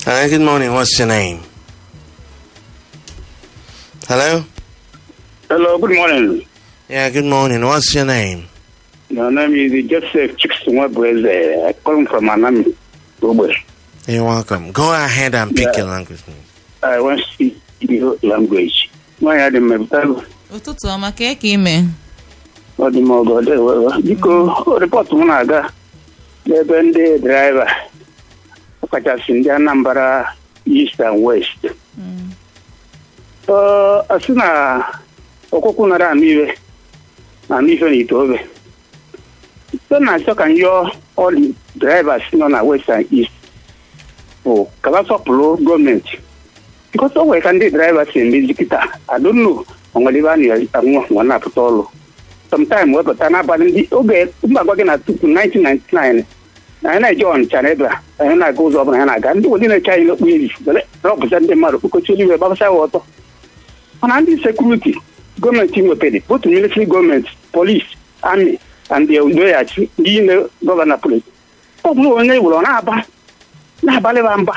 Hello, good morning. What's your name? Hello? Hello, good morning. Yeah, good morning. What's your name? My name is Joseph Chiksumwebweze. I call from Anami, Robert. You're welcome. Go ahead and pick Yeah. your language. please. I want to speak your language. Nwa ya dị mmepụta ụtụtụ ọma ka ị ime ọdịmọgọ dewewe biko rịpọtụ m na-aga n'ebe ndị draiva ọkachasị ndị Anambra East and West Ọ- ọ sị na ọkwụkwụ nara anụ iwe na anụ ife na itobe so na-achọ ka m yọọ ọlị drivers nọ na West and East bụ ka ha sọpụrụ gọọmenti bikọs o nwere ka ndị draiva si emezi kịta adonu onwere ebe a na-anwụ nwa na-apụta ọrụ sometime wepụta n'abalị ndị oge mba gwa gị na tupu 1999 na anyị na-eje ọnịcha na ebe a anyị na-aga ụzọ ọbụla anyị na-aga ndị wodi na-eche anyị n'okpu ezi were rọpụta ndị mmadụ kpokọchi eluigwe gbabasa ya ọtọ mana ndị sekuriti gọọmenti nwepere both military gọọmenti polis amị and the udoghachi ndị ime gọvanọ polis ọ bụrụ onye were ọ na-aba na-abalịba mba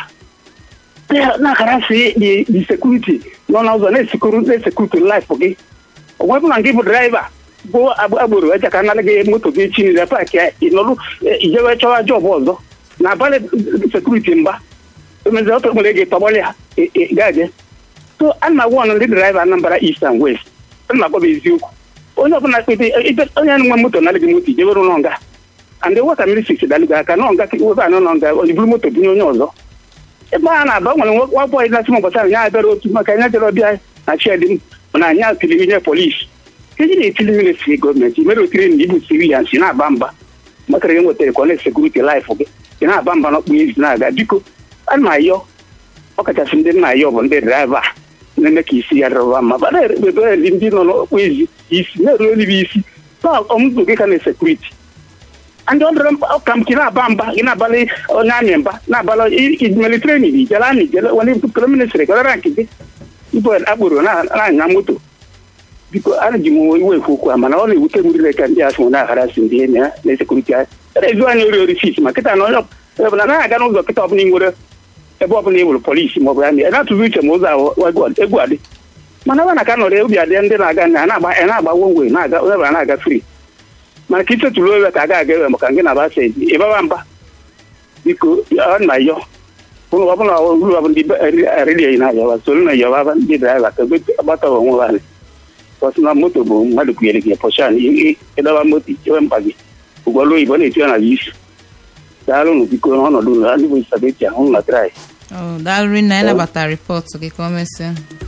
na-akarasị the security nọ n'ụzọ na-esekuru na-esekuriti laif gị onwe bụla nke bụ draiva bụ agboro eje ka nara gị moto gị chi nile paaki ya ịnọrụ ijewe chọwa jọbụ ọzọ na abalị sekuriti mba emezi ọtọ nwere gị tọgbọlị ya gaje so a na agwa ọnụ ndị draiva Anambra East and West a na agwaba eziokwu onye ọbụla kpete onye nwe moto narị gị moto ijewere ụlọ nga and wata mmiri sisi dalụ gị aka n'ọnga webe anọ n'ọnga oliburu moto bunye onye ọzọ ebe a na-aba nwere nwa bọyị na sịm ụbọchị ahụ ya bịara otu maka anya jere ọbịa na chiedi m na anya tiri nye polisi eji na-etili ministri gọọmenti mere otiri na ibu sirians na-aba mba makara enwetara ka ọ na-esekuriti laịfụ gị ị na-aba mba n'ọkpụ ezi na-aga biko a na-ayọ ọkachasị ndị na-ayọ bụ ndị draiva na-eme ka isi ya dịrọba mma ba na-erebe ndị nọ n'ọkpụ ezi isi na-eru eluigwe isi na ọmụzụ gị ka na-esekuriti ndị ọdụrụ ka m gị na-aba mba gị na-abalị onye amị mba na-abalị ijimeli trenin ijele amị jele wani pụtara ministri gara nke gị ibu akpụrụ na-anya moto biko ana ji m iwe ekwu okwu a mana ọ na-ewute m rire ka ndị asị na-agharasị ndị enyi ya na-esekuriti anyị ezu anyị ori ori fis ma kịta na onye ọbụla na-aga n'ụzọ kịta ọbụla ị nwere ebe ọbụla ị nwere polisi ma ọ bụ amị na-atụzi uche ma ụzọ ahụ egwu adị mana ebe na ka nọrọ obi adị ndị na-aga na-agba wonwe na-aga onye ọbụla na-aga fri mana ka isetụrụ owe ka a ga-aga ewe maka gị na-aba sedi ịbaba mba biko ọ na yọ ụlọ ọbụla uru ọbụla ndị redio na-ayọba soro na yọba ndị draiva ka gbata onwe ha kọsị na moto bụ mmadụ kwunyere gị pọshan ịdọba moto ichewe mkpa gị ụgbọelu oyibo na-eti ya na isi daalụnụ biko n'ọnọdụ ụlọ ndị bụ isabeti ahụ na trai daalụrị na anyị nabatara rịpọtụ gị ka o mesịa